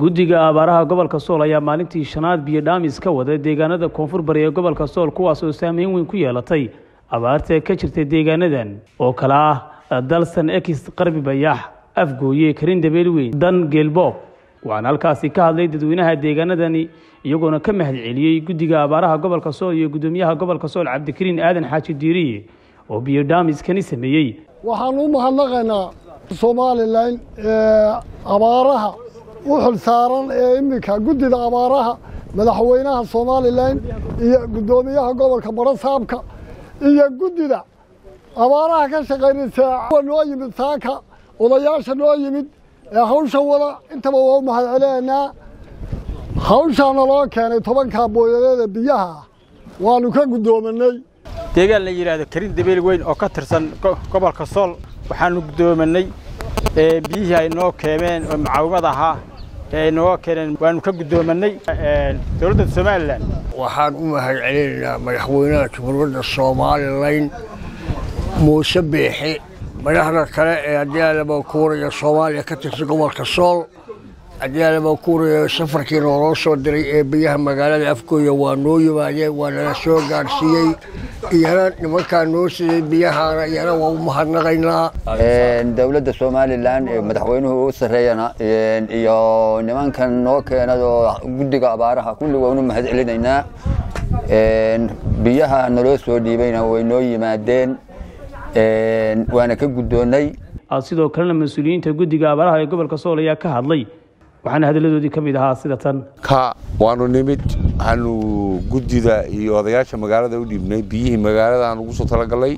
guddiga abaaraha gobolka sool ayaa maalintii shanaad biyo dhaamis ka wada deegaanada koonfur bari ee gobolka sool kuwaas oo saameyn weyn ku yeelatay abaarta ka jirta deegaanadan oo kale ah dalsan ekis qarbi bayax afgooye karin dabeel weyn dan geelboob waxaana halkaasi ka hadlay dadweynaha deegaanadani iyagoona ka mahad celiyey guddiga abaaraha gobolka sool iyo guddoomiyaha gobolka sool cabdikariin aadan xaaji diiriye oo biyo dhaamiskani sameeyey waxaan u mahadnaqaynaa somalilan ee abaaraha u xil saaran ee iminka guddida abaaraha madaxweynaha somalilan iyo guddoomiyaha gobolka barasaabka iyo guddida abaaraha ka shaqaynaysa noo yimid saaka odayaasha noo yimid ee hawsha wada intaba waa u mahad celinaynaa hawshaana loo keenay tobankaa booyadeeda biyaha ah waanu ka guddoominay deegaan la yidhaahdo karin dabeel weyn oo ka tirsan gobolka sool waxaanu guddoominay biyihii ay noo keeneen oo mucaawimad ahaa ee ay nooga keeneen waanu ka guddoominay dowladda somalilan waxaan u mahad celinaynaa madaxweynaha jamhuuriyadda somalilan muuse beexe madaxda kale ee adiyaalaba kuuraya soomaaliya ka tirsan gobolka sool adiyaalaba kuuraya safarkii nooloo soo diray ee biyaha magaalada afgooya waa noo yimaadeen waa nala soo gaadhsiiyey iyana nimankaa noo siday biyahaana iyana waa u mahadnaqaynaa dowladda somalilan ee madaxweynuhu u sarreeyana iyo nimankan noo keenadoo guddiga abaaraha kulli waanu mahad celinaynaa biyaha naloo soo dhiibayna way noo yimaadeen waana ka guddoonnay sidoo kalena mas-uuliyiinta guddiga abaaraha ee gobolka sool ayaa ka hadlay waxaana hadalladoodii ka mid ahaa sida tan ka waanu nimid waxaanu guddida iyo odayaasha magaalada u dhiibnay biyihii magaalada aan ugu soo talagalnay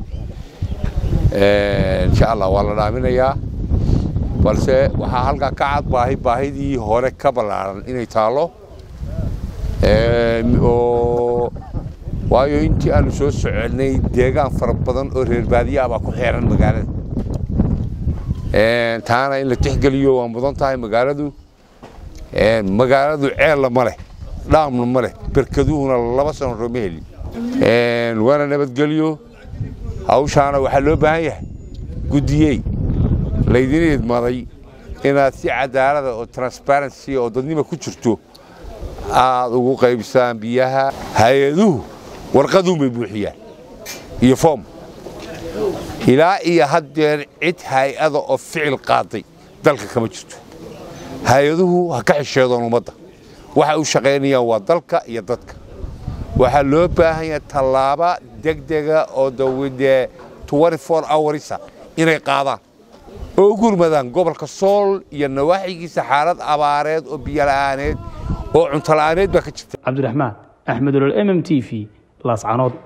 insha allah waa la dhaaminayaa balse waxaa halkaa ka cad baahi baahidii hore ka ballaaran inay taallo oo waayo intii aanu soo soconay deegaan fara badan oo reer baadiya ah baa ku xeeran magaalada taana in la tixgeliyo waa mudan tahay magaaladu magaaladu ceella ma leh dhaamna ma leh berkaduhuna laba sano rooma helin waana nabadgelyo hawshaana waxaa loo baahan yahay guddiyey laydin idmaday inaad si cadaalada oo transparency oo dadnima ku jirto aad ugu qaybsaan biyaha hay-aduhu warqaduun bay buuxiyaan iyo foom ilaa iyo haddeer cid hay-ada oo ficil qaaday dalka kama jirto hay-aduhu ha ka xisheedoon ummadda waxay u shaqaynayaan waa dalka iyo dadka waxaa loo baahan yahay tallaaba degdega oo dawidee hoursa inay qaadaan oo u gurmadaan gobolka sool iyo nawaaxigiisa xaalad abaareed oo biyola'aaneed oo cuntola'aaneed baa ka jirta cabdiraxmaan axmed olol m m t v laascanood